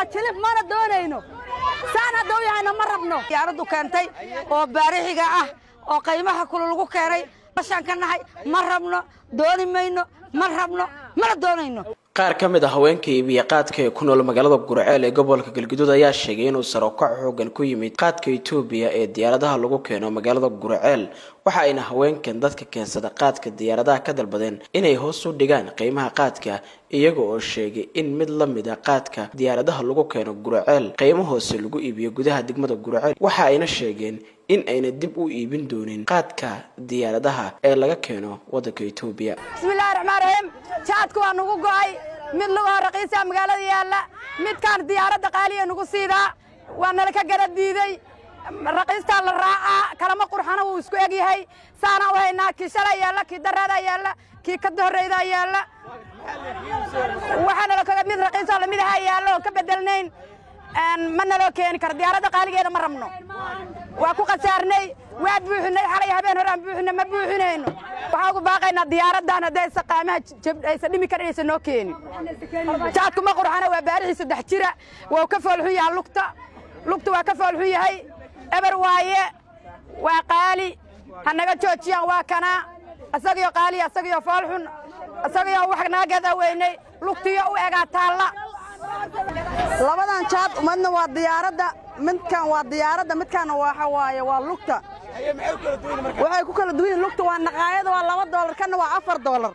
jilif mana doonayno saan haddau yahayna ma rabno diyaaraddu keentay oo baarixiga ah oo qaymaha kulu lagu keenay bashaan ka nahay ma rabno dooni mayno ma rabno mana doonayno qaar ka mid a haweenka iibiya qaadka ee ku nool magaalada gurceel ee gobolka galguduud ayaa sheegay inuu sarokac xoogan ku yimid qaadka itoobiya ee diyaaradaha lagu keeno magaalada gurceel waxa ayna haweenkan dadka keensada qaadka diyaaradaha ka dalbadeen inay hoos u dhigaan qiimaha qaadka iyaga oo sheegay in mid la mid a qaadka diyaaradaha lagu keeno gurceel qiimo hoose lagu iibiyo gudaha degmada gurceel waxa ayna sheegeen in ayna dib u iibin doonin qaadka diyaaradaha ee laga keeno waddanka itoobiya bismillahi raxmaan raxiim jaadku waa nugu go'ay mid lugahoo raqiisa magaalada yaalla midkaan diyaaradda qaaliya nugu siidaa waa nala ka gara diiday raqiistaa la raacaa kalama qurxana wuu isku eg yahay saanaa u haynaa kii shalaa yaalla kii daraadaa yaalla kii ka horraydaa yaalla waxaa nalo kaga mid raqiisoo lamid ahaa yaalla oo ka beddelnayn ma naloo keeni karo diyaaradda qaaligeeda ma rabno waa ku khasaarnay waa buuxinay xalay habeen horaan buuxina ma buuxinayno waxaa ugu baaqaynaa diyaaraddan haddaysa qaamaha aysa dhimi karin aysa noo keenin jaadku ma qurxana waa baarixii saddex jira waa ka foolxun yahay lugta lugta waa ka foolxun yahay eber waaye waa qaali ha naga joojiyaan waa kanaa asagio qaali asagio foolxun asagio wax naga gadaa weynay lugtiyo u egaa taalla labadan jaad umadna waa diyaaradda midkan waa diyaaradda midkaanna waxa waaye waa lugta waxay ku kala duwan yihin lugta waa naqaayada waa laba doolar kanna waa afar doolar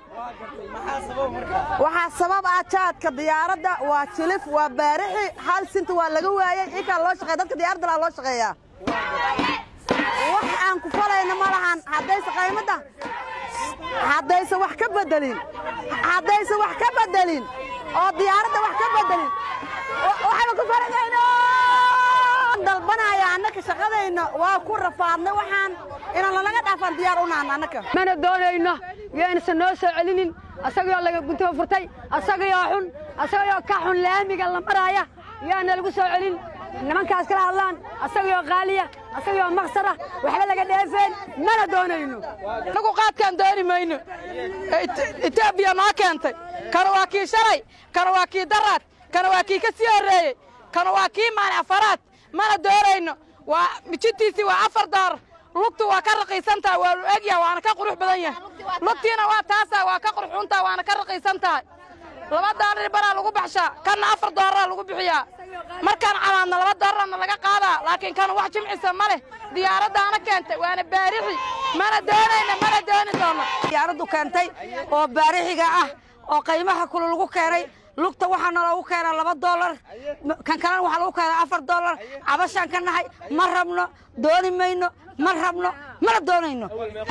waxaa sabab ah jaadka diyaaradda waa jilif waa baarixi hal sinta waa laga waayey ikaa loo shaqeya dadka diyaaradda laa loo shaqeeyaa wax aan ku falayna ma lahan haddayse qaymadda haddayse wax ka bedelin haddayse wax ka bedelin oo diyaaradda wax ka bedelin waxaynu ku faradayno dalbanaya annaka shaqadayna waa ku rafaadnay waxaan inaan lalaga dhaafaan diyaar u nahna annaka mana doonayno yaynasa noo soo celinin asagoo laga guntiba furtay asagayoo xun asagayoo ka xun laamiga la maraaya yaana lagu soo celin nimankaas kala hadlaan asagayoo qaaliya asagayoo maksara waxba laga dheefeen mana doonayno nagu qaadkaan dooni mayno etoobiya noo keentay kana waa kii shalay kana waa kii daraad kana waa kii ka sii horreeyey kana waa kii maalin afaraad mana doonayno waa mijintiisii waa afar doolar lugtu waa ka raqiisan tahay waa lu egyaha waana ka qurux badan yahay lugtiina waa taasaa waa ka qurxuuntaha waana ka raqiisan tahay laba doolar baraa lagu baxshaa kanna afar doolara lagu bixiyaa markaan camaadna laba doolarna laga qaadaa laakiin kan wax jimcisa ma leh diyaaraddaana keentay waana baarixi mana doonayna mana dooni doono diyaaraddu keentay oo baarixiga ah oo qaymaha kulu lagu keenay lugta waxaa naloogu keenaa laba doolar kan kalena waxaa lagu keenaa afar doolar cabashaan ka nahay ma rabno dooni mayno ma rabno mana doonayno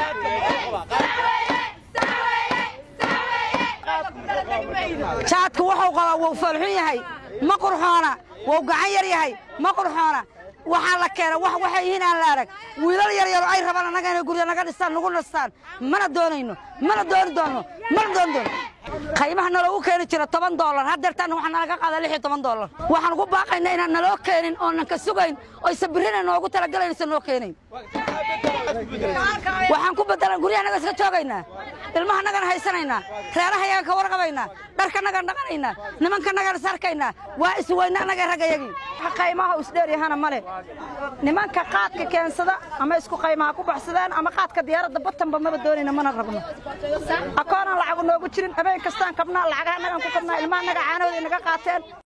jaadku wuxuu qabaa wuu foolxun yahay ma qurxoona wuu gacan yar yahay ma qurxoona waxaa la keena wax waxay yihiin aan la arag wiilal yar yaro ay rabaan annaga inay gurya naga dhistaan nagu nastaan mana doonayno mana dooni doonno mana dooni doono qaymaha naloogu keeni jira toban doolar haddeertaana waxaa nalaga qaada lix iyo toban doolar waxaan ugu baaqaynaa inaan naloo keenin oonan ka sugayn oysa birrina noogu talagalaysa noo keenayn waxaan ku bedelan guryahanaga iska joogaynaa ilmahanagana haysanaynaa reerahayagan ka warqabaynaa dharkanagan dhaqanaynaa nimankanagan sarkaynaa waa isweyna annaga raggayagii qaymaha isdheeryahana male nimanka qaadka keensada ama isku qaymaha ku baxsadaan ama qaadka diyaaradda batanba maba doonayna mana rabno akoonaan lacagu noogu jirin habeen kastaan kabnaa lacagaha nagan ku kabnaa ilmaha naga caanahooda inaga qaateen